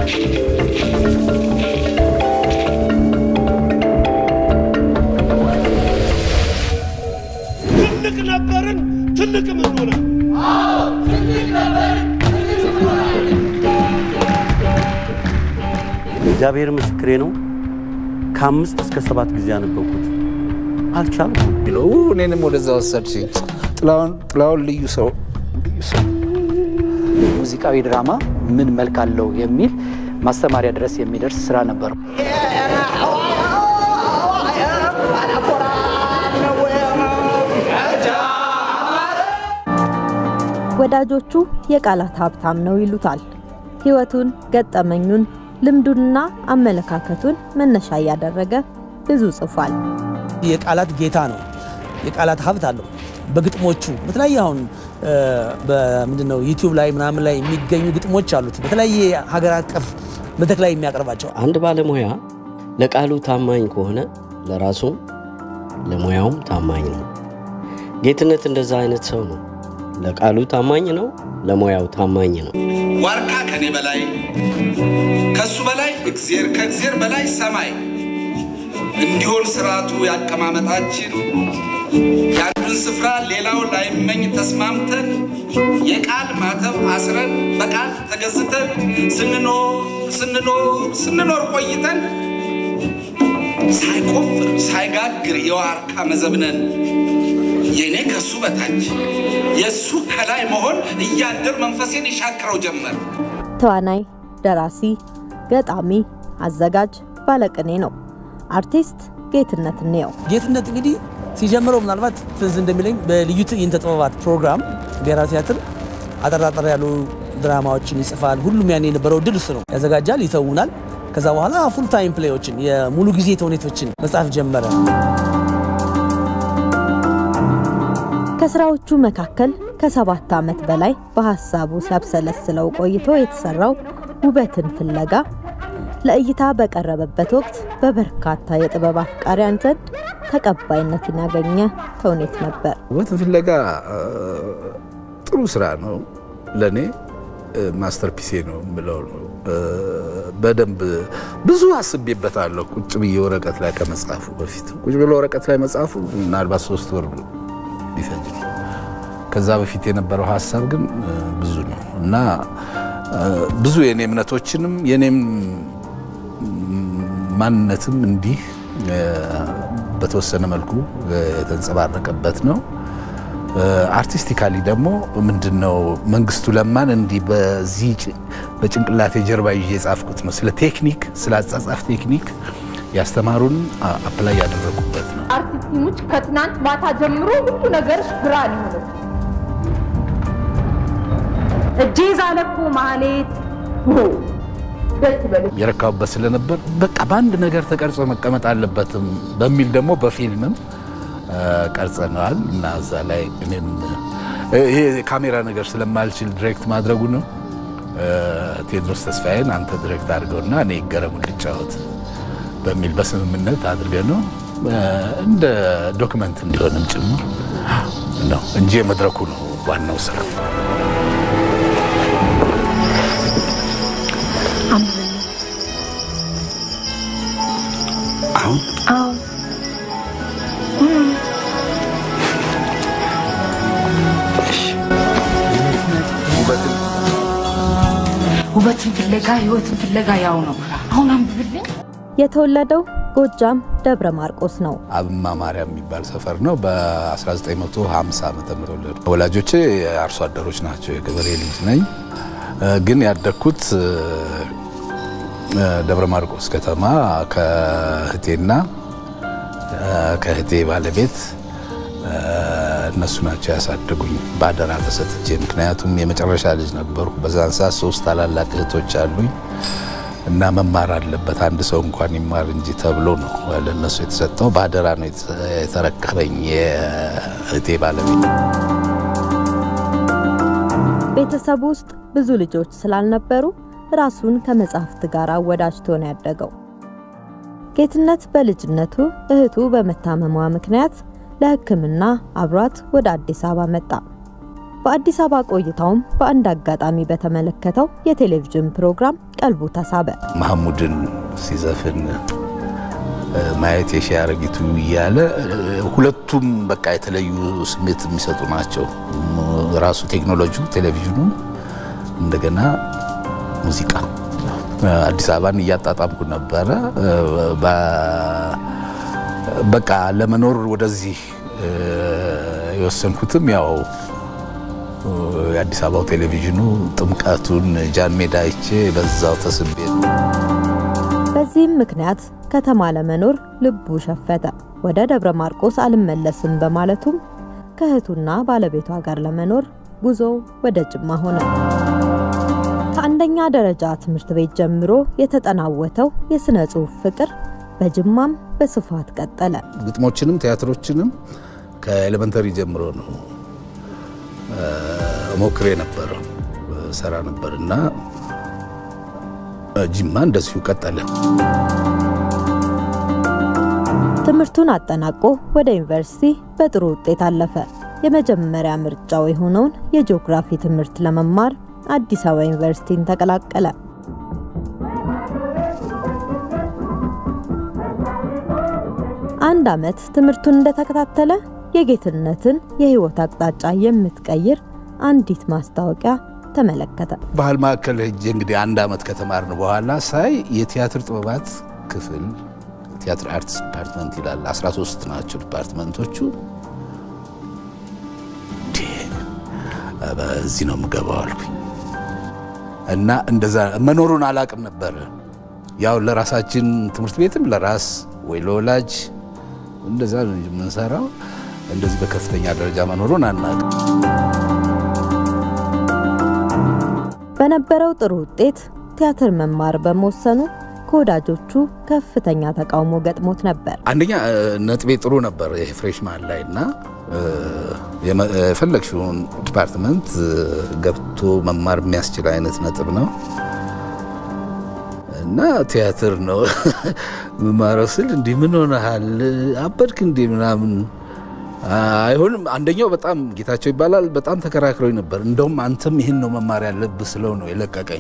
ትልቅ ነበርን፣ ትልቅም እንሆናል። እግዚአብሔር ምስክሬ ነው። ከአምስት እስከ ሰባት ጊዜ ያነበብኩት አልቻልኩም። ነው እኔንም ወደዛ ወሰድሽኝ። ጥላሁን ጥላሁን ልዩ ሰው ልዩ ሰው ሙዚቃዊ ድራማ ምን መልክ አለው የሚል ማስተማሪያ ድረስ የሚደርስ ስራ ነበረው። ወዳጆቹ የቃላት ሀብታም ነው ይሉታል። ሕይወቱን፣ ገጠመኙን፣ ልምዱንና አመለካከቱን መነሻ እያደረገ ብዙ ጽፏል። የቃላት ጌታ ነው። የቃላት ሀብት አለው። በግጥሞቹ በተለያየ አሁን በምንድን ነው ዩቲዩብ ላይ ምናምን ላይ የሚገኙ ግጥሞች አሉት። በተለያየ ሀገር አቀፍ መድረክ ላይ የሚያቀርባቸው አንድ ባለሙያ ለቃሉ ታማኝ ከሆነ ለራሱም ለሙያውም ታማኝ ነው። ጌትነት እንደዛ አይነት ሰው ነው። ለቃሉ ታማኝ ነው፣ ለሙያው ታማኝ ነው። ዋርካ ከኔ በላይ ከሱ በላይ እግዜር ከእግዜር በላይ ሰማይ እንዲሆን ስርዓቱ ያቀማመጣችን የአንዱን ስፍራ ሌላው ላይመኝ ተስማምተን የቃል ማተብ አስረን በቃል ተገዝተን ስንኖር ስንኖር ስንኖር ቆይተን ሳይቆፍር ሳይጋግር የዋርካ መዘብነን የእኔ ከሱ በታች የእሱ ከላይ መሆን እያደር መንፈሴን ይሻክረው ጀመር። ተዋናይ፣ ደራሲ፣ ገጣሚ፣ አዘጋጅ፣ ባለቅኔ ነው። አርቲስት ጌትነት እንየው ጌትነት እንግዲህ ሲጀምረው ምናልባት ትዝ እንደሚለኝ በልዩ ትዕይንተ ጥበባት ፕሮግራም ብሔራዊ ቲያትር አጠራጠር ያሉ ድራማዎችን ይጽፋል። ሁሉም ያኔ የነበረው ድል እሱ ነው። ያዘጋጃል፣ ይተውናል። ከዛ በኋላ ፉል ታይም ፕሌዮችን የሙሉ ጊዜ ተውኔቶችን መጻፍ ጀመረ። ከስራዎቹ መካከል ከሰባት ዓመት በላይ በሀሳቡ ሲያብሰለስለው ቆይቶ የተሰራው ውበትን ፍለጋ ለእይታ በቀረበበት ወቅት በበርካታ የጥበብ አፍቃሪያን ዘንድ ተቀባይነትን ያገኘ ተውኔት ነበር። ውበትን ፍለጋ ጥሩ ስራ ነው። ለእኔ ማስተርፒሴ ነው የምለው ነው። በደንብ ብዙ አስቤበታለሁ። ቁጭ ብዬ ወረቀት ላይ ከመጻፉ በፊት ቁጭ ብሎ ወረቀት ላይ መጻፉ ምናልባት ሶስት ወር ሊፈጅ ነው። ከዛ በፊት የነበረው ሀሳብ ግን ብዙ ነው እና ብዙ የኔ እምነቶችንም የኔም ማንነትም እንዲህ በተወሰነ መልኩ የተንጸባረቀበት ነው። አርቲስቲካሊ ደግሞ ምንድን ነው መንግስቱ ለማን እንዲህ በዚህ በጭንቅላቴ ጀርባ ይዤ የጻፍኩት ነው። ስለ ቴክኒክ፣ ስለ አጻጻፍ ቴክኒክ ያስተማሩን አፕላይ ያደረጉበት ነው። አርቲስቲሞች ከትናንት ማታ ጀምሮ ሁሉ ነገር ብርሃን ይሆነ እጄ ዛለ እኮ ማህሌት ደስ ይበልሽ። የረካሁበት ስለነበር በቃ በአንድ ነገር ተቀርጾ መቀመጥ አለበትም በሚል ደግሞ በፊልምም ቀርጸነዋል እና እዛ ላይ እኔም ይሄ ካሜራ ነገር ስለማልችል ዲሬክት ማድረጉ ነው። ቴዎድሮስ ተስፋዬን አንተ ዲሬክት አድርገውና እኔ ይገረሙ ልጫወት በሚል በስምምነት አድርገ ነው እንደ ዶክመንት እንዲሆንም ጭምር ነው እንጂ የመድረኩ ነው ዋናው ስራ። አሁን አዎ ውበትን ፍለጋ ህይወትን ፍለጋ ያው ነው። አሁን አንብብልኝ። የተወለደው ጎጃም ደብረ ማርቆስ ነው። አብማ ማርያም የሚባል ሰፈር ነው። በ1950 ዓመተ ምህረት ተወለዱ። ወላጆቼ አርሶ አደሮች ናቸው። የገበሬ ልጅ ነኝ። ግን ያደግኩት ደብረ ማርቆስ ከተማ ከእህቴና ከእህቴ ባለቤት እነሱ ናቸው ያሳደጉኝ በአደራ ተሰጥቼ። ምክንያቱም የመጨረሻ ልጅ ነበርኩ። በዛን ሰዓት ሶስት ታላላቅ እህቶች አሉኝ እና መማር አለበት አንድ ሰው እንኳን ይማር እንጂ ተብሎ ነው ለእነሱ የተሰጠው። በአደራ ነው የተረከበኝ የእህቴ ባለቤት። ቤተሰቡ ውስጥ ብዙ ልጆች ስላልነበሩ ራሱን ከመጽሐፍት ጋር አወዳጅቶ ነው ያደገው። ጌትነት በልጅነቱ እህቱ በመታመሟ ምክንያት ለሕክምና አብሯት ወደ አዲስ አበባ መጣ። በአዲስ አበባ ቆይታውም በአንድ አጋጣሚ በተመለከተው የቴሌቪዥን ፕሮግራም ቀልቡ ተሳበ። መሐሙድን ሲዘፍን ማየት የሺ አረጊቱ እያለ ሁለቱም በቃ የተለዩ ስሜት የሚሰጡ ናቸው። ራሱ ቴክኖሎጂው፣ ቴሌቪዥኑ፣ እንደገና ሙዚቃ አዲስ አበባን እያጣጣምኩ ነበረ። በቃ ለመኖር ወደዚህ የወሰንኩትም ያው የአዲስ አበባው ቴሌቪዥኑ ጥምቀቱን ጃን ሜዳ አይቼ በዛው ተስቤ ነው። በዚህም ምክንያት ከተማ ለመኖር ልቡ ሸፈተ። ወደ ደብረ ማርቆስ አልመለስም በማለቱም ከእህቱና ባለቤቷ ጋር ለመኖር ጉዞ ወደ ጅማ ሆነ። ከአንደኛ ደረጃ ትምህርት ቤት ጀምሮ የተጠናወተው የሥነ ጽሑፍ ፍቅር በጅማም በስፋት ቀጠለ። ግጥሞችንም ቲያትሮችንም ከኤሌመንተሪ ጀምሮ ነው ሞክሬ ነበረው ሰራ ነበር እና ጅማ እንደዚሁ ቀጠለ። ትምህርቱን አጠናቆ ወደ ዩኒቨርሲቲ በጥሩ ውጤት አለፈ። የመጀመሪያ ምርጫው የሆነውን የጂኦግራፊ ትምህርት ለመማር አዲስ አበባ ዩኒቨርሲቲን ተቀላቀለ። አንድ ዓመት ትምህርቱን እንደተከታተለ የጌትነትን የህይወት አቅጣጫ የምትቀይር አንዲት ማስታወቂያ ተመለከተ። ባህል ማዕከል ሄጄ እንግዲህ አንድ ዓመት ከተማርን በኋላ ሳይ የቲያትር ጥበባት ክፍል ቲያትር አርትስ ዲፓርትመንት ይላል። 13 ናቸው ዲፓርትመንቶቹ። በዚህ ነው የምገባው አልኩኝ እና እንደዛ መኖሩን አላቅም ነበረ። ያው ለራሳችን ትምህርት ቤትም ለራስ ወይ ለወላጅ እንደዛ ነው የምንሰራው። እንደዚህ በከፍተኛ ደረጃ መኖሩን አናቅም። በነበረው ጥሩ ውጤት ቲያትር መማር በመወሰኑ ከወዳጆቹ ከፍተኛ ተቃውሞ ገጥሞት ነበር። አንደኛ ነጥቤ ጥሩ ነበር ይሄ ፍሬሽማን ላይ እና የፈለግሽውን ዲፓርትመንት ገብቶ መማር የሚያስችል አይነት ነጥብ ነው እና ቲያትር ነው መማረው ስል እንዲህ ምን ሆነሃል አበድክ እንዲህ ምናምን አይሆንም። አንደኛው በጣም ጌታቸው ይባላል በጣም ተከራክረው ነበር። እንደውም አንተም ይህን ነው መማር ያለብህ ስለው ነው የለቀቀኝ።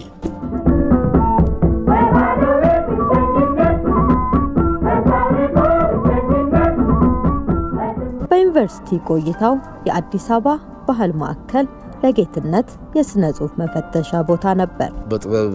በዩኒቨርሲቲ ቆይታው የአዲስ አበባ ባህል ማዕከል ለጌትነት የሥነ ጽሑፍ መፈተሻ ቦታ ነበር። በጥበብ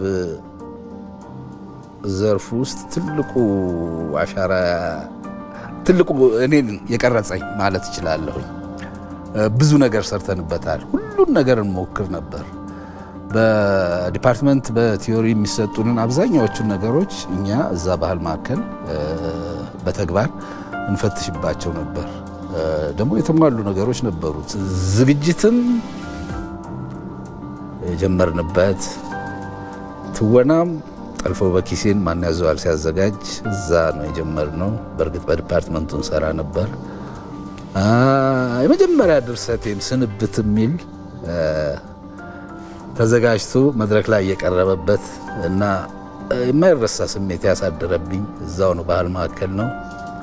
ዘርፍ ውስጥ ትልቁ አሻራ ትልቁ እኔን የቀረጸኝ ማለት እችላለሁኝ። ብዙ ነገር ሰርተንበታል። ሁሉን ነገር እንሞክር ነበር። በዲፓርትመንት በቲዮሪ የሚሰጡንን አብዛኛዎቹን ነገሮች እኛ እዛ ባህል ማዕከል በተግባር እንፈትሽባቸው ነበር። ደግሞ የተሟሉ ነገሮች ነበሩት። ዝግጅትም የጀመርንበት ትወናም ጠልፎ በኪሴን ማን ያዘዋል ሲያዘጋጅ እዛ ነው የጀመርነው። በእርግጥ በዲፓርትመንቱ እንሰራ ነበር። የመጀመሪያ ድርሰቴም ስንብት የሚል ተዘጋጅቶ መድረክ ላይ የቀረበበት እና የማይረሳ ስሜት ያሳደረብኝ እዛው ነው፣ ባህል ማዕከል ነው።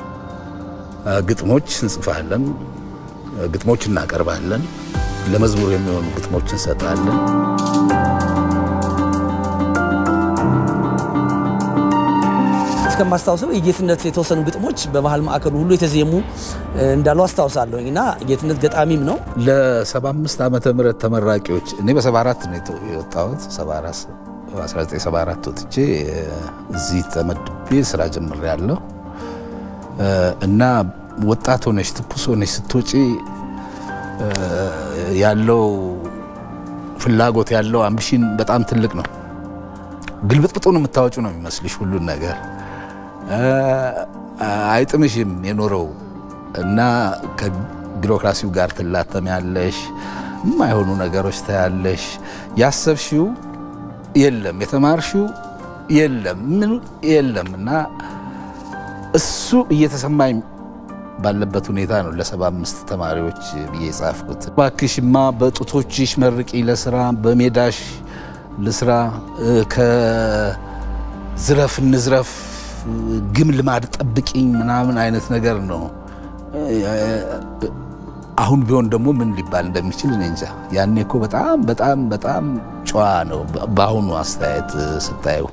ግጥሞች እንጽፋለን፣ ግጥሞች እናቀርባለን፣ ለመዝሙር የሚሆኑ ግጥሞች እንሰጣለን። እስከማስታውሰው የጌትነት የተወሰኑ ግጥሞች በባህል ማዕከሉ ሁሉ የተዜሙ እንዳሉ አስታውሳለሁ እና ጌትነት ገጣሚም ነው። ለ75 ዓመተ ምህረት ተመራቂዎች እኔ በ74 ነው የወጣሁት 1974 ወጥቼ እዚህ ተመድቤ ስራ ጀምሬያለሁ እና ወጣት ሆነሽ ትኩስ ሆነሽ ስትወጪ ያለው ፍላጎት ያለው አምቢሽን በጣም ትልቅ ነው። ግልብጥብጡን የምታወጩ ነው የሚመስልሽ ሁሉን ነገር አይጥምሽም የኖረው እና ከቢሮክራሲው ጋር ትላተሚያለሽ። የማይሆኑ ነገሮች ታያለሽ። ያሰብሽው የለም፣ የተማርሽው የለም፣ ምን የለም እና እሱ እየተሰማኝ ባለበት ሁኔታ ነው ለሰባ አምስት ተማሪዎች ብዬ የጻፍኩት። እባክሽማ በጡቶችሽ መርቂ ለስራ በሜዳሽ ልስራ ከዝረፍ እንዝረፍ ግም ልማድ ጠብቂኝ ምናምን አይነት ነገር ነው። አሁን ቢሆን ደግሞ ምን ሊባል እንደሚችል እኔ እንጃ። ያኔ እኮ በጣም በጣም በጣም ጨዋ ነው። በአሁኑ አስተያየት ስታየው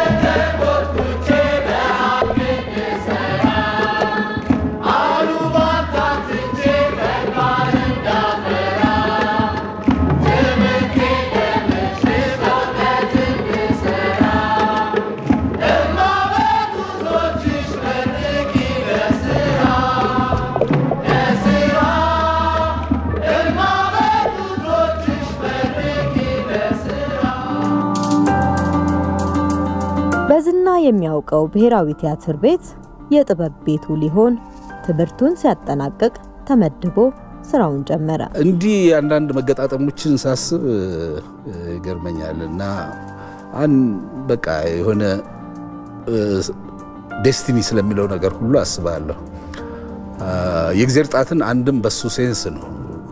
በዝና የሚያውቀው ብሔራዊ ቲያትር ቤት የጥበብ ቤቱ ሊሆን ትምህርቱን ሲያጠናቅቅ ተመድቦ ስራውን ጀመረ። እንዲህ አንዳንድ መገጣጠሞችን ሳስብ ይገርመኛል እና አን በቃ የሆነ ዴስቲኒ ስለሚለው ነገር ሁሉ አስባለሁ። የእግዜር ጣትን አንድም በሱ ሴንስ ነው።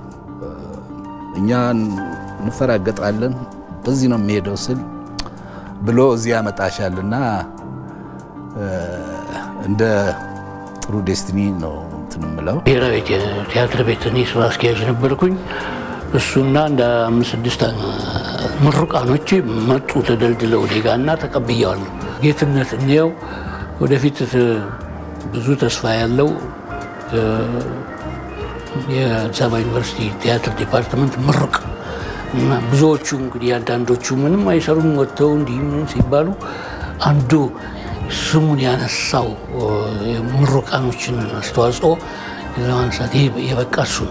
እኛ እንፈራገጣለን፣ በዚህ ነው የሚሄደው ስል ብሎ እዚህ ያመጣሻልና እንደ ጥሩ ዴስቲኒ ነው እንትን የምለው። ብሔራዊ ቲያትር ቤት እኔ ስራ አስኪያጅ ነበርኩኝ። እሱና እንደ አምስት ስድስት ምሩቃኖች መጡ ተደልድለው እኔ ጋ እና ተቀብያዋለሁ። ጌትነት እንየው ወደፊት ብዙ ተስፋ ያለው የአዲስ አበባ ዩኒቨርሲቲ ቲያትር ዲፓርትመንት ምሩቅ እና ብዙዎቹ እንግዲህ አንዳንዶቹ ምንም አይሰሩም ወጥተው እንዲህ ምን ሲባሉ አንዱ ስሙን ያነሳው ምሩቃኖችን አስተዋጽኦ ለማንሳት የበቃ እሱ ነው።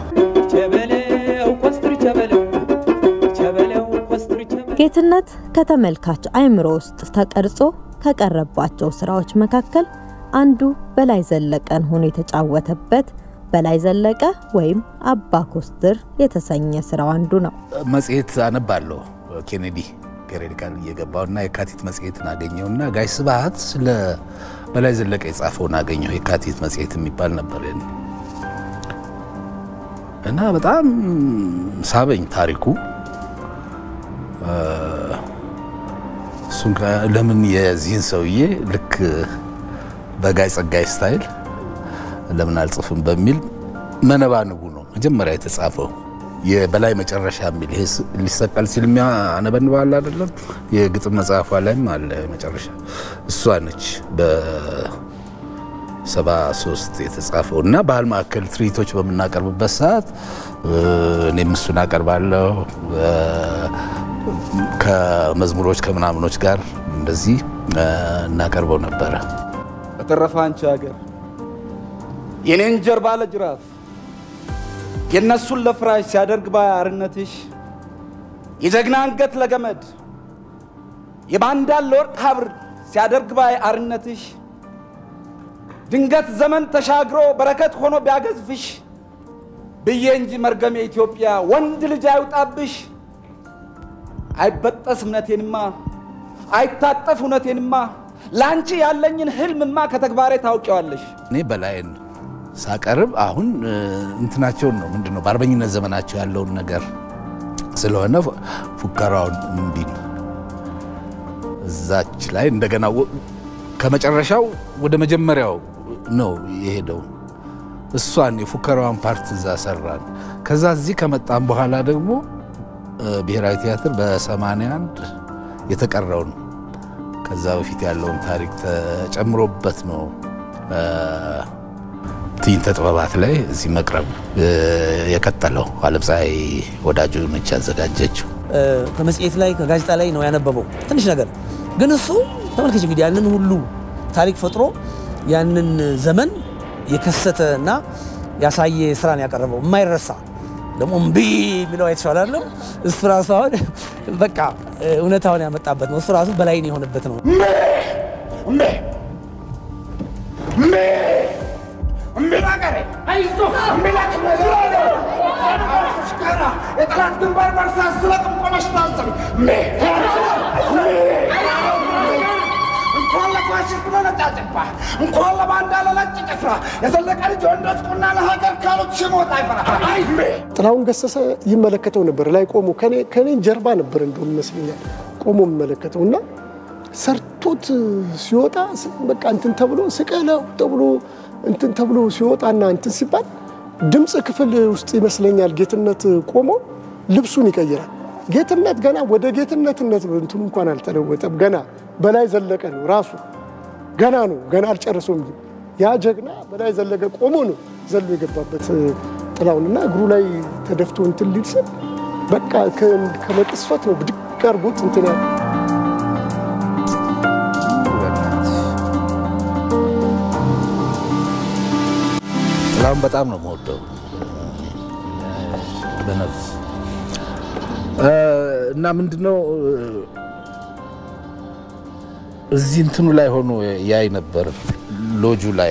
ጌትነት ከተመልካች አእምሮ ውስጥ ተቀርጾ ከቀረባቸው ስራዎች መካከል አንዱ በላይ ዘለቀን ሆኖ የተጫወተበት በላይ ዘለቀ ወይም አባ ኮስትር የተሰኘ ስራው አንዱ ነው። መጽሔት አነባለሁ ኬኔዲ ፔሬዲካል እየገባው እና የካቲት መጽሔትን አገኘውና ጋሽ ስብሐት ስለ በላይ ዘለቀ የጻፈውን አገኘው። የካቲት መጽሔት የሚባል ነበር እና በጣም ሳበኝ ታሪኩ። እሱን ለምን የዚህን ሰውዬ ልክ በጋይ ጸጋይ ስታይል ለምን አልጽፍም በሚል መነባንቡ ነው መጀመሪያ የተጻፈው። የበላይ መጨረሻ የሚል ይሄ ሊሰቀል ሲል አነበንባል አይደለም። የግጥም መጽሐፏ ላይም አለ መጨረሻ። እሷ ነች በሰባ ሶስት የተጻፈው እና ባህል ማዕከል ትርኢቶች በምናቀርብበት ሰዓት እኔም እሱን አቀርባለሁ ከመዝሙሮች ከምናምኖች ጋር እንደዚህ እናቀርበው ነበረ። በተረፈ አንቺ ሀገር የኔን ጀርባ ለጅራፍ የእነሱን ለፍራሽ ሲያደርግ ባይ አርነትሽ የጀግና አንገት ለገመድ የባንዳን ለወርቅ ሀብር ሲያደርግ ባይ አርነትሽ ድንገት ዘመን ተሻግሮ በረከት ሆኖ ቢያገዝፍሽ ብዬ እንጂ መርገም የኢትዮጵያ ወንድ ልጅ አይውጣብሽ። አይበጠስ እምነቴንማ አይታጠፍ እውነቴንማ ለአንቺ ያለኝን ህልምማ ከተግባሬ ታውቂዋለሽ። እኔ በላይን ሳቀርብ አሁን እንትናቸውን ነው ምንድን ነው በአርበኝነት ዘመናቸው ያለውን ነገር ስለሆነ ፉከራውን እምቢ ነው። እዛች ላይ እንደገና ከመጨረሻው ወደ መጀመሪያው ነው የሄደው። እሷን የፉከራዋን ፓርት እዛ ሰራን። ከዛ እዚህ ከመጣም በኋላ ደግሞ ብሔራዊ ቲያትር በ81 የተቀረውን ከዛ በፊት ያለውን ታሪክ ተጨምሮበት ነው ትዕይንተ ጥበባት ላይ እዚህ መቅረብ የቀጠለው። አለምፀሐይ ወዳጆ ነች ያዘጋጀችው። ከመጽሔት ላይ ከጋዜጣ ላይ ነው ያነበበው ትንሽ ነገር ግን እሱ ተመልከች እንግዲህ ያንን ሁሉ ታሪክ ፈጥሮ ያንን ዘመን የከሰተ እና ያሳየ ስራን ያቀረበው የማይረሳ ደግሞ እምቢ የሚለው አይተሻል አይደለም? እሱ ራሱ አሁን በቃ እውነታውን ያመጣበት ነው። እሱ ራሱ በላይን የሆነበት ነው። የጠላት ግንባር በርሳስ ስለቅም ቆመሽ ታሰቢ እንኳን ለፋሽስት ለነጫጭባ እንኳን ለባንዳ ለነጭ ጭፍራ የዘለቀ ልጅ ወንዶች ቁና ለሀገር ካሉት ሽሞት አይፈራ ጥላሁን ገሰሰ ይመለከተው ነበር ላይ ቆሞ ከኔ ጀርባ ነበር እንደውም ይመስለኛል ቆሞ የሚመለከተው እና ሰርቶት ሲወጣ በቃ እንትን ተብሎ ስቀለው ተብሎ እንትን ተብሎ ሲወጣና እንትን ሲባል ድምፅ ክፍል ውስጥ ይመስለኛል ጌትነት ቆሞ ልብሱን ይቀይራል። ጌትነት ገና ወደ ጌትነትነት እንትኑ እንኳን አልተለወጠም። ገና በላይ ዘለቀ ነው ራሱ ገና ነው ገና አልጨረሰውም። ያ ጀግና በላይ ዘለቀ ቆሞ ነው ዘሎ የገባበት ጥላውንና እግሩ ላይ ተደፍቶ እንትን ሊል ስል በቃ ከመቅስፈት ነው ብድግ አድርጎት እንትን ያለ ጥላሁን በጣም ነው የምወደው በነፍስ እና ምንድነው እዚህ እንትኑ ላይ ሆኖ ያይ ነበር ሎጁ ላይ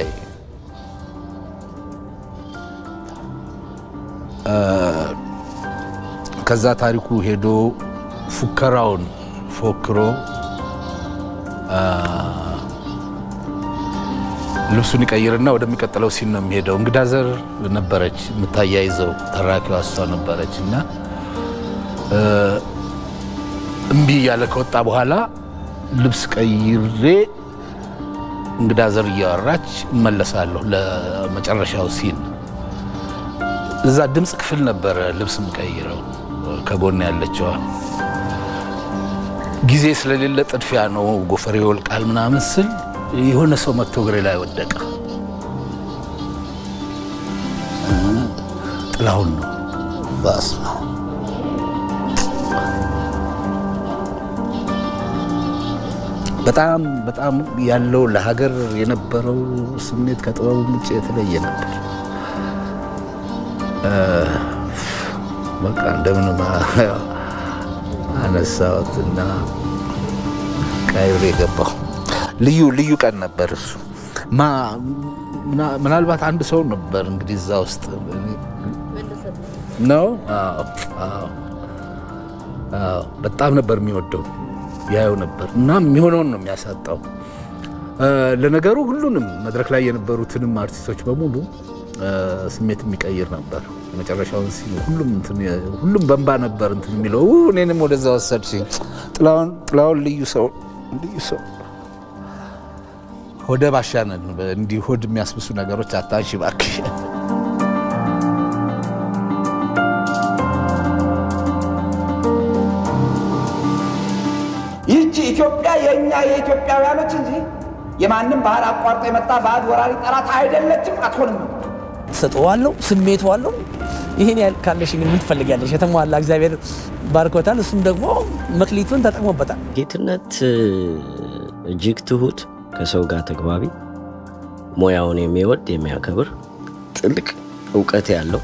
ከዛ ታሪኩ ሄዶ ፉከራውን ፎክሮ ልብሱን ይቀይርና ወደሚቀጥለው ሲን ነው የሚሄደው። እንግዳ ዘር ነበረች የምታያይዘው ተራኪዋ እሷ ነበረች እና እምቢ እያለ ከወጣ በኋላ ልብስ ቀይሬ እንግዳ ዘር እያወራች እመለሳለሁ ለመጨረሻው ሲን። እዛ ድምፅ ክፍል ነበረ ልብስ የምቀይረው ከጎን ያለችዋ። ጊዜ ስለሌለ ጥድፊያ ነው ጎፈሬ ይወልቃል ምናምን ስል የሆነ ሰው መጥቶ እግሬ ላይ ወደቀ። ጥላሁን ነው። በስመ አብ በጣም በጣም ያለው ለሀገር የነበረው ስሜት ከጥበቡ ውጭ የተለየ ነበር። በቃ እንደምንም አነሳሁት እና ቀይሬ የገባው ልዩ ልዩ ቀን ነበር እሱ። ምናልባት አንድ ሰው ነበር እንግዲህ እዛ ውስጥ ነው። በጣም ነበር የሚወደው ያየው ነበር እና የሚሆነውን ነው የሚያሳጣው። ለነገሩ ሁሉንም መድረክ ላይ የነበሩትንም አርቲስቶች በሙሉ ስሜት የሚቀይር ነበር። የመጨረሻውን ሲሉ ሁሉም ሁሉም በንባ ነበር እንትን የሚለው እኔንም ወደዛ ወሰድሽኝ። ጥላሁን ጥላሁን ልዩ ሰው ልዩ ሰው ሆደ ባሻነን እንዲህ ሆድ የሚያስብሱ ነገሮች አታንሺ እባክሽ። ይህቺ ኢትዮጵያ የእኛ የኢትዮጵያውያኖች እንጂ የማንም ባህር አቋርጦ የመጣ ባዕድ ወራሪ ጠላት አይደለችም፣ አትሆንም። ተሰጥዋለሁ፣ ስሜቱ አለው። ይህን ያህል ካለሽ ግን ምን ትፈልጊያለሽ? የተሟላ እግዚአብሔር ባርኮታል። እሱም ደግሞ መክሊቱን ተጠቅሞበታል። ጌትነት እጅግ ትሁት፣ ከሰው ጋር ተግባቢ፣ ሙያውን የሚወድ የሚያከብር፣ ጥልቅ እውቀት ያለው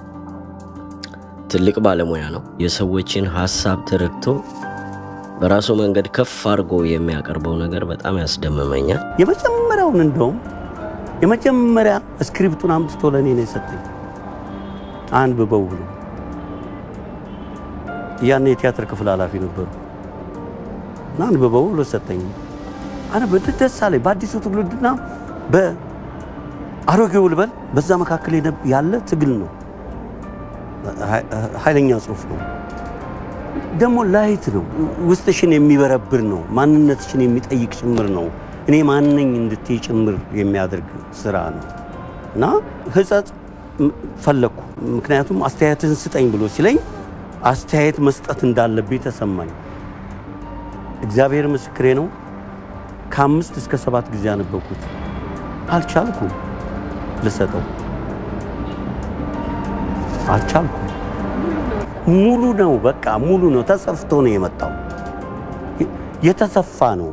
ትልቅ ባለሙያ ነው። የሰዎችን ሀሳብ ተረድቶ በራሱ መንገድ ከፍ አድርጎ የሚያቀርበው ነገር በጣም ያስደምመኛል። የመጀመሪያውን እንደውም የመጀመሪያ ስክሪፕቱን አምጥቶ ለእኔ ነው የሰጠኝ። አንብበው ብሎ ያኔ የቲያትር ክፍል ኃላፊ ነበሩ እና አንብበው ብሎ ሰጠኝ። አነበ ደስ አለኝ። በአዲሱ ትውልድና በአሮጌው ልበል በዛ መካከል ያለ ትግል ነው። ኃይለኛ ጽሁፍ ነው። ደግሞ ላይት ነው። ውስጥሽን የሚበረብር ነው። ማንነትሽን የሚጠይቅ ጭምር ነው። እኔ ማንነኝ እንድትይ ጭምር የሚያደርግ ስራ ነው እና ህጸጽ ፈለግኩ። ምክንያቱም አስተያየትህን ስጠኝ ብሎ ሲለኝ አስተያየት መስጠት እንዳለብኝ ተሰማኝ። እግዚአብሔር ምስክሬ ነው። ከአምስት እስከ ሰባት ጊዜ ያነበብኩት አልቻልኩም ልሰጠው አልቻልኩም። ሙሉ ነው፣ በቃ ሙሉ ነው። ተሰፍቶ ነው የመጣው። የተሰፋ ነው።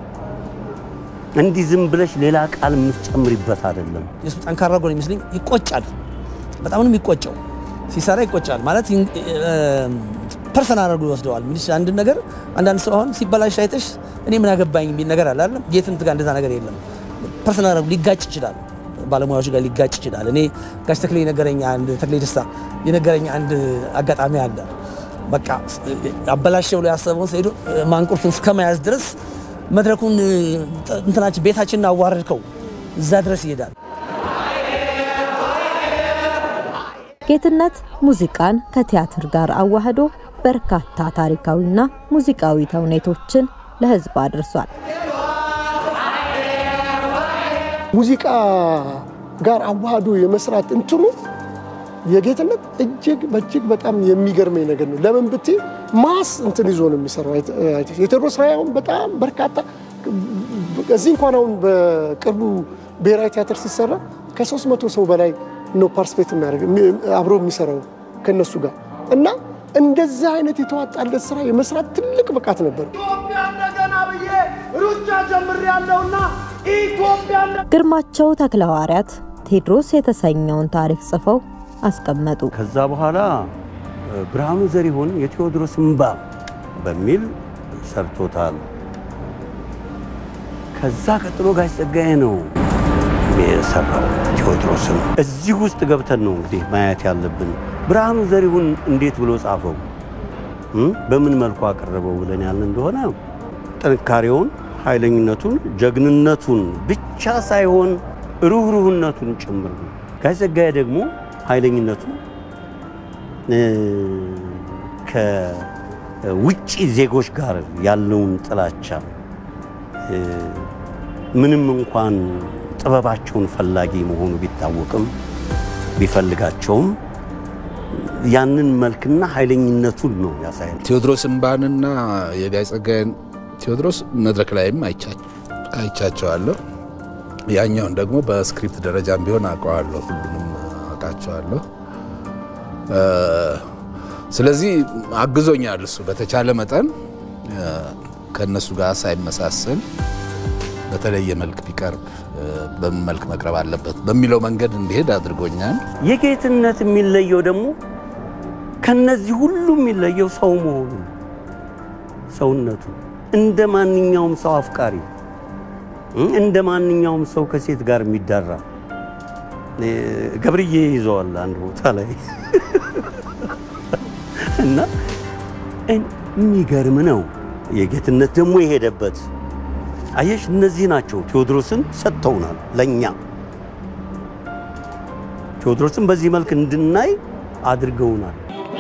እንዲህ ዝም ብለሽ ሌላ ቃል የምትጨምሪበት አይደለም። የሱ ጠንካራ ጎን ይመስለኝ ይቆጫል። በጣም ነው የሚቆጨው። ሲሰራ ይቆጫል ማለት ፐርሰናል አድርጎ ይወስደዋል። ሚኒስ አንድ ነገር አንዳንድ ሰው አሁን ሲበላሽ አይተሽ እኔ ምን አገባኝ የሚል ነገር አለ አይደል? ጌትነት ጋር እንደዛ ነገር የለም። ፐርሰናል አድርጎ ሊጋጭ ይችላል ባለሙያዎች ጋር ሊጋጭ ይችላል። እኔ ጋሽ ተክሌ የነገረኝ አንድ ተክሌ ደስታ የነገረኝ አንድ አጋጣሚ አለ። በቃ አበላሸው ብሎ ያሰበውን ሄዶ ማንቁርቱን እስከ መያዝ ድረስ መድረኩን እንትናችን ቤታችንን አዋረድከው እዛ ድረስ ይሄዳል። ጌትነት ሙዚቃን ከቲያትር ጋር አዋህዶ በርካታ ታሪካዊና ሙዚቃዊ ተውኔቶችን ለሕዝብ አድርሷል። ሙዚቃ ጋር አዋህዶ የመስራት እንትኑ የጌትነት እጅግ በእጅግ በጣም የሚገርመኝ ነገር ነው። ለምን ብትይ ማስ እንትን ይዞ ነው የሚሰራው። የቴዎድሮስ ራዕይ በጣም በርካታ እዚህ እንኳን አሁን በቅርቡ ብሔራዊ ቲያትር ሲሰራ ከሶስት መቶ ሰው በላይ ነው ፓርቲስፔት የሚያደርግ አብሮ የሚሰራው ከነሱ ጋር እና እንደዚህ አይነት የተዋጣለት ስራ የመስራት ትልቅ ብቃት ነበር። ኢትዮጵያ እንደገና ብዬ ሩጫ ጀምሬያለሁና ኢትዮጵያ ግርማቸው ተክለሐዋርያት ቴዎድሮስ የተሰኘውን ታሪክ ጽፈው አስቀመጡ። ከዛ በኋላ ብርሃኑ ዘሪሁን የቴዎድሮስ እምባ በሚል ሰርቶታል። ከዛ ቀጥሎ ጋሽ ጸጋዬ ነው የሰራው ቴዎድሮስን። እዚህ ውስጥ ገብተን ነው እንግዲህ ማየት ያለብን። ብርሃኑ ዘሪሁን እንዴት ብሎ ጻፈው፣ በምን መልኩ አቀረበው ብለን ያልን እንደሆነ ጥንካሬውን፣ ኃይለኝነቱን፣ ጀግንነቱን ብቻ ሳይሆን ሩህሩህነቱን ጭምር ነው። ጋሽ ጸጋዬ ደግሞ ኃይለኝነቱን ከውጭ ዜጎች ጋር ያለውን ጥላቻ ምንም እንኳን ጥበባቸውን ፈላጊ መሆኑ ቢታወቅም ቢፈልጋቸውም ያንን መልክና ኃይለኝነቱን ነው ያሳያል። ቴዎድሮስ እምባንና የጋይ ጸጋዬን ቴዎድሮስ መድረክ ላይም አይቻቸዋለሁ። ያኛውን ደግሞ በስክሪፕት ደረጃም ቢሆን አውቀዋለሁ፣ ሁሉንም አውቃቸዋለሁ። ስለዚህ አግዞኛል እሱ በተቻለ መጠን ከእነሱ ጋር ሳይመሳሰል በተለየ መልክ ቢቀርብ በምን መልክ መቅረብ አለበት በሚለው መንገድ እንዲሄድ አድርጎኛል። የጌትነት የሚለየው ደግሞ ከነዚህ ሁሉ የሚለየው ሰው መሆኑ ሰውነቱ እንደ ማንኛውም ሰው አፍቃሪ፣ እንደ ማንኛውም ሰው ከሴት ጋር የሚዳራ ገብርዬ ይዘዋል አንድ ቦታ ላይ እና የሚገርም ነው። የጌትነት ደግሞ የሄደበት አየሽ፣ እነዚህ ናቸው ቴዎድሮስን ሰጥተውናል ለእኛ ቴዎድሮስን በዚህ መልክ እንድናይ አድርገውናል።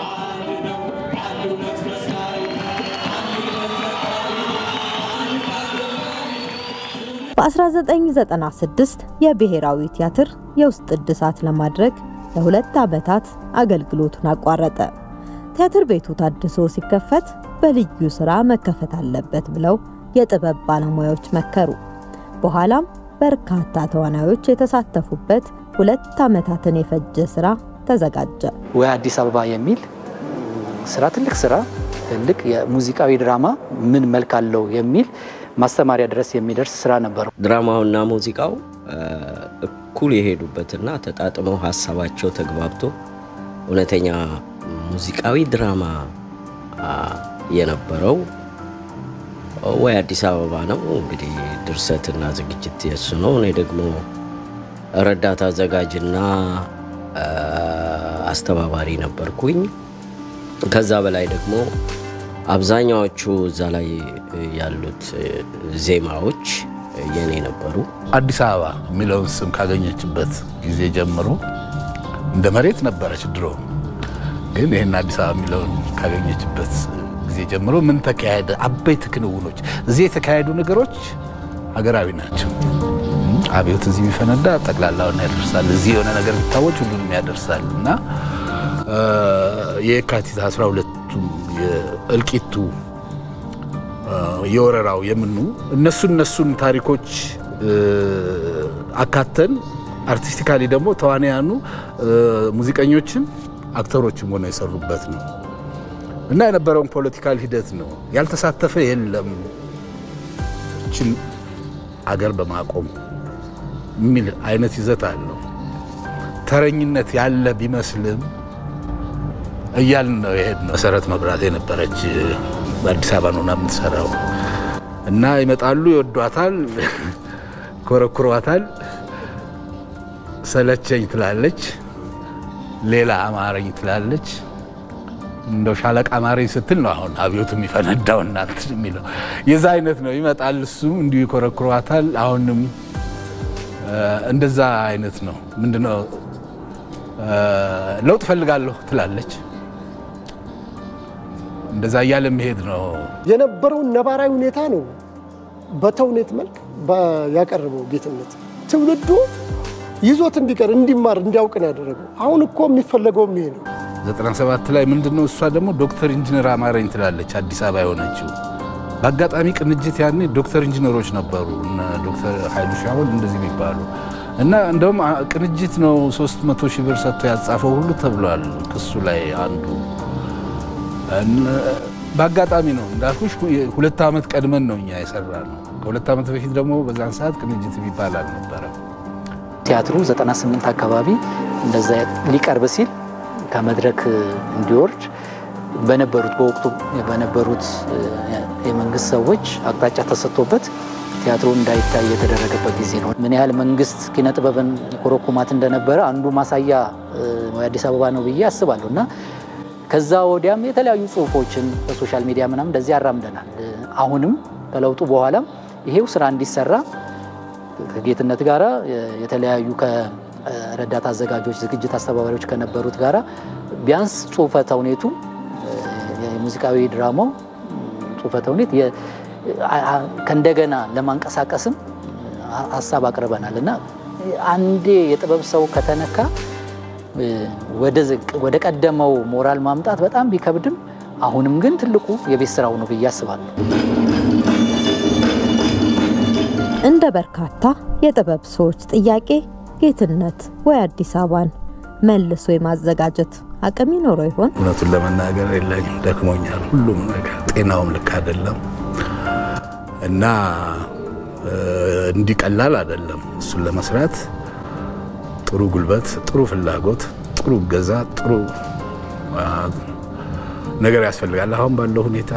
በ1996 የብሔራዊ ቲያትር የውስጥ እድሳት ለማድረግ ለሁለት ዓመታት አገልግሎቱን አቋረጠ። ቲያትር ቤቱ ታድሶ ሲከፈት በልዩ ስራ መከፈት አለበት ብለው የጥበብ ባለሙያዎች መከሩ። በኋላም በርካታ ተዋናዮች የተሳተፉበት ሁለት ዓመታትን የፈጀ ስራ ተዘጋጀ። ወይ አዲስ አበባ የሚል ስራ ትልቅ ስራ ትልቅ የሙዚቃዊ ድራማ ምን መልክ አለው የሚል ማስተማሪያ ድረስ የሚደርስ ስራ ነበረው። ድራማውና ሙዚቃው እኩል የሄዱበትና ተጣጥመው ሀሳባቸው ተግባብቶ እውነተኛ ሙዚቃዊ ድራማ የነበረው ወይ አዲስ አበባ ነው። እንግዲህ ድርሰትና ዝግጅት የሱ ነው። እኔ ደግሞ ረዳት አዘጋጅና አስተባባሪ ነበርኩኝ። ከዛ በላይ ደግሞ አብዛኛዎቹ እዛ ላይ ያሉት ዜማዎች የኔ ነበሩ። አዲስ አበባ የሚለውን ስም ካገኘችበት ጊዜ ጀምሮ እንደ መሬት ነበረች ድሮ። ግን ይህን አዲስ አበባ የሚለውን ካገኘችበት ጊዜ ጀምሮ ምን ተካሄደ? አበይት ክንውኖች፣ እዚህ የተካሄዱ ነገሮች ሀገራዊ ናቸው። አብዮት እዚህ ቢፈነዳ ጠቅላላውን ያደርሳል። እዚህ የሆነ ነገር ቢታወች ሁሉንም ያደርሳል እና የካቲት 12ቱ የእልቂቱ የወረራው የምኑ እነሱ እነሱን ታሪኮች አካተን አርቲስቲካሊ ደግሞ ተዋንያኑ ሙዚቀኞችን አክተሮችም ሆነው የሰሩበት ነው እና የነበረውን ፖለቲካል ሂደት ነው። ያልተሳተፈ የለም ችን አገር በማቆም የሚል አይነት ይዘት አለው። ተረኝነት ያለ ቢመስልም እያልን ነው የሄድነው። መሰረት መብራት የነበረች በአዲስ አበባ ነው የምትሰራው እና ይመጣሉ፣ ይወዷታል፣ ኮረኩሯታል። ሰለቸኝ ትላለች፣ ሌላ አማረኝ ትላለች። እንደው ሻለቃ አማረኝ ስትል ነው አሁን አብዮቱ የሚፈነዳው እናት የሚለው የዛ አይነት ነው። ይመጣል፣ እሱም እንዲሁ ይኮረኩሯታል። አሁንም እንደዛ አይነት ነው። ምንድነው ለውጥ ፈልጋለሁ ትላለች። እንደዛ እያለ መሄድ ነው። የነበረውን ነባራዊ ሁኔታ ነው በተውኔት መልክ ያቀረበው ጌትነት። ትውልዱ ይዞት እንዲቀር እንዲማር እንዲያውቅ ነው ያደረገው። አሁን እኮ የሚፈለገውም ይሄ ነው። 97 ላይ ምንድነው እሷ ደግሞ ዶክተር ኢንጂነር አማረኝ ትላለች አዲስ አበባ የሆነችው። በአጋጣሚ ቅንጅት ያኔ ዶክተር ኢንጂነሮች ነበሩ እነ ዶክተር ኃይሉ ሻውል እንደዚህ የሚባሉ እና እንደውም አ- ቅንጅት ነው 300 ሺህ ብር ሰጥቶ ያጻፈው ሁሉ ተብሏል ክሱ ላይ አንዱ እነ- በአጋጣሚ ነው እንዳልኩሽ ሁ- ሁለት ዓመት ቀድመን ነው እኛ የሰራ ነው። ከሁለት ዓመት በፊት ደግሞ በዛን ሰዓት ቅንጅት የሚባል አልነበረም። ቲያትሩ 98 አካባቢ እንደዛ ሊቀርብ ሲል ከመድረክ እንዲወርድ በነበሩት በወቅቱ በነበሩት እ፣ የመንግስት ሰዎች አቅጣጫ ተሰጥቶበት ቲያትሩ እንዳይታይ የተደረገበት ጊዜ ነው። ምን ያህል መንግስት ኪነ ጥበብን ኮረኩማት እንደነበረ አንዱ ማሳያ እ፣ የአዲስ አበባ ነው ብዬ አስባለሁ እና ከዛ ወዲያም የተለያዩ ጽሁፎችን በሶሻል ሚዲያ ምናምን እንደዚህ ያራምደናል። እ፣ አሁንም ከለውጡ በኋላም ይሄው ስራ እንዲሰራ ከጌትነት ጋራ የተለያዩ ከረዳት አዘጋጆች ዝግጅት አስተባባሪዎች ከነበሩት ጋራ ቢያንስ ጽሁፈ ተውኔቱ የሙዚቃዊ ድራማው ጽሁፈ ተውኔት የ- አ- አ- ከእንደገና ለማንቀሳቀስም ሀሳብ አቅርበናል እና አንዴ የጥበብ ሰው ከተነካ እ፣ ወደ ዝቅ- ወደ ቀደመው ሞራል ማምጣት በጣም ቢከብድም አሁንም ግን ትልቁ የቤት ስራው ነው ብዬ አስባለሁ። እንደ በርካታ የጥበብ ሰዎች ጥያቄ ጌትነት ወይ አዲስ አበባን መልሶ የማዘጋጀት አቅም ይኖረው ይሆን? እውነቱን ለመናገር የለኝም፣ ደክሞኛል። ሁሉም ነገር ጤናውም ልክ አይደለም እና እ፣ እንዲህ ቀላል አይደለም። እሱን ለመስራት ጥሩ ጉልበት፣ ጥሩ ፍላጎት፣ ጥሩ እገዛ፣ ጥሩ አ፣ ነገር ያስፈልጋል። አሁን ባለው ሁኔታ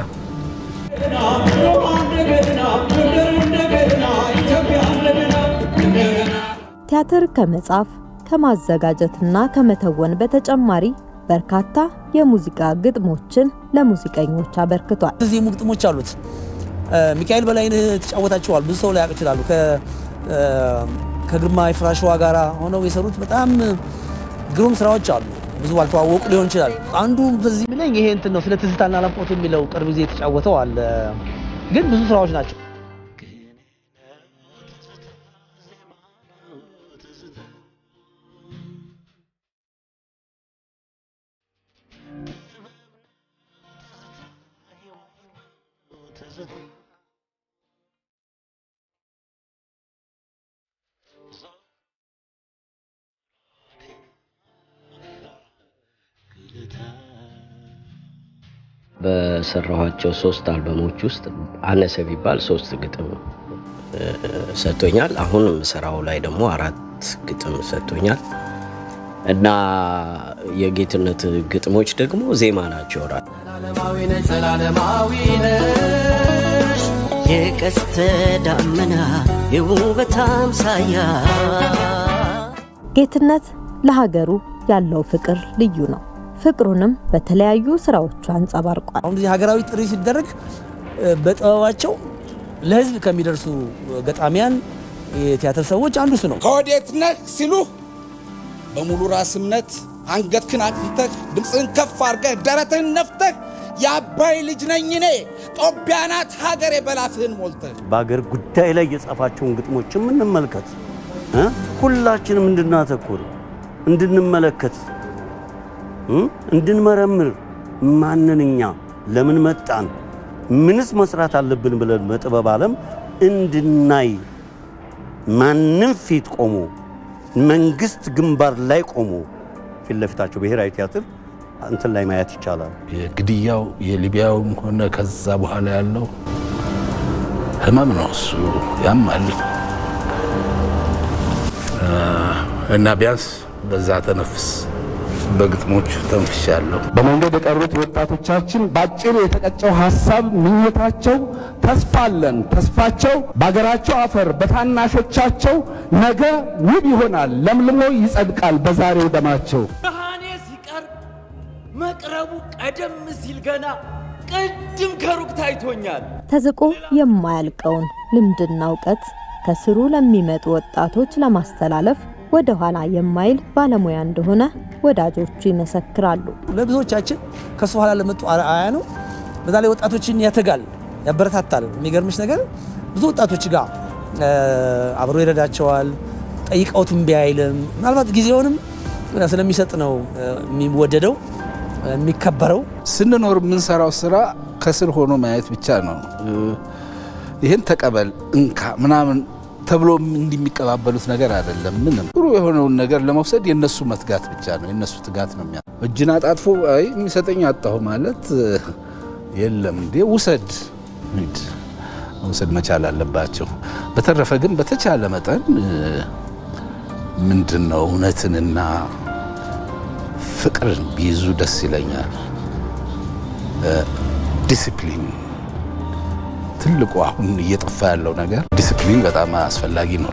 ቲያትር ከመጻፍ ከማዘጋጀትና ከመተወን በተጨማሪ በርካታ የሙዚቃ ግጥሞችን ለሙዚቀኞች አበርክቷል። እዚህ ግጥሞች አሉት። እ፣ ሚካኤል በላይነህ ተጫወታቸዋል። ብዙ ሰው ላያውቅ ይችላሉ። ከ- እ፣ ከግርማ የፍራሸዋ ጋር ሆነው የሰሩት በጣም ግሩም ስራዎች አሉ። ብዙ ባልተዋወቁ ሊሆን ይችላል። አንዱ በዚህ ብለኝ ይሄ እንትን ነው ስለ ትዝታና ናፍቆት የሚለው ቅርብ ጊዜ የተጫወተው አለ። ግን ብዙ ስራዎች ናቸው። በሰራኋቸው ሶስት አልበሞች ውስጥ አነሰ ቢባል ሶስት ግጥም እ፣ ሰጥቶኛል። አሁን የምሰራው ላይ ደግሞ አራት ግጥም ሰጥቶኛል እና የጌትነት ግጥሞች ደግሞ ዜማ ናቸው። ራ የቀስተ ዳመና የውበት አምሳያ ጌትነት ለሀገሩ ያለው ፍቅር ልዩ ነው። ፍቅሩንም በተለያዩ ስራዎቹ አንጸባርቋል። አሁን እዚህ ሀገራዊ ጥሪ ሲደረግ እ፣ በጥበባቸው ለህዝብ ከሚደርሱ ገጣሚያን የቲያትር ሰዎች አንዱ እሱ ነው። ከወዴት ነህ ሲሉህ በሙሉ ራስ እምነት አንገትህን አቅንተህ ድምፅህን ከፍ አድርገህ ደረትህን ነፍተህ የአባይ ልጅ ነኝ እኔ ጦቢያ ናት ሀገሬ በላፍህን ሞልተህ በአገር ጉዳይ ላይ የጻፋቸውን ግጥሞችም እንመልከት እ? ሁላችንም እንድናተኩር እንድንመለከት እ? እንድንመረምር ማንን እኛ ለምን መጣን ምንስ መስራት አለብን ብለን በጥበብ ዓለም እንድናይ ማንም ፊት ቆሞ መንግስት ግንባር ላይ ቆሞ ፊት ለፊታቸው ብሔራዊ ቲያትር እንትን ላይ ማየት ይቻላል። የግድያው የሊቢያውም ሆነ ከዛ በኋላ ያለው ህመም ነው። እሱ ያማል እ፣ እና ቢያንስ በዛ ተነፍስ በግጥሞቹ ተንፍሻለሁ። በመንገድ የቀሩት ወጣቶቻችን በአጭሩ የተቀጨው ሀሳብ ምኞታቸው ተስፋ አለን። ተስፋቸው በአገራቸው አፈር በታናሾቻቸው ነገ ውብ ይሆናል፣ ለምልሞ ይጸድቃል በዛሬው ደማቸው። ብርሃኔ ሲቀርብ መቅረቡ ቀደም ሲል ገና ቅድም ከሩቅ ታይቶኛል። ተዝቆ የማያልቀውን ልምድና እውቀት ከስሩ ለሚመጡ ወጣቶች ለማስተላለፍ ወደ ኋላ የማይል ባለሙያ እንደሆነ ወዳጆቹ ይመሰክራሉ። ለብዙዎቻችን ከሱ ኋላ ለመጡ አርአያ ነው። በዛ ላይ ወጣቶችን ያተጋል፣ ያበረታታል። የሚገርምሽ ነገር ብዙ ወጣቶች ጋር እ፣ አብሮ ይረዳቸዋል። ጠይቀውት እምቢ አይልም። ምናልባት ጊዜውንም ስለሚሰጥ ነው የሚወደደው የሚከበረው። ስንኖር የምንሰራው ስራ ከስር ሆኖ ማየት ብቻ ነው። ይህን ተቀበል እንካ ምናምን ተብሎ እንዲህ የሚቀባበሉት ነገር አይደለም። ምንም ጥሩ የሆነውን ነገር ለመውሰድ የነሱ መትጋት ብቻ ነው፣ የነሱ ትጋት ነው የሚያ እጅን አጣጥፎ አይ የሚሰጠኝ አጣሁ ማለት የለም እንዴ ውሰድ ሂድ መውሰድ መቻል አለባቸው። በተረፈ ግን በተቻለ መጠን ምንድን ነው እውነትንና ፍቅርን ቢይዙ ደስ ይለኛል። ዲሲፕሊን ትልቁ አሁን እየጠፋ ያለው ነገር ዲሲፕሊን በጣም አስፈላጊ ነው።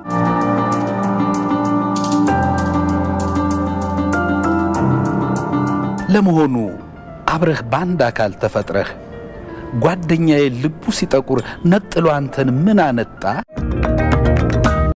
ለመሆኑ አብረህ በአንድ አካል ተፈጥረህ ጓደኛዬ ልቡ ሲጠቁር ነጥሎ አንተን ምን አነጣ?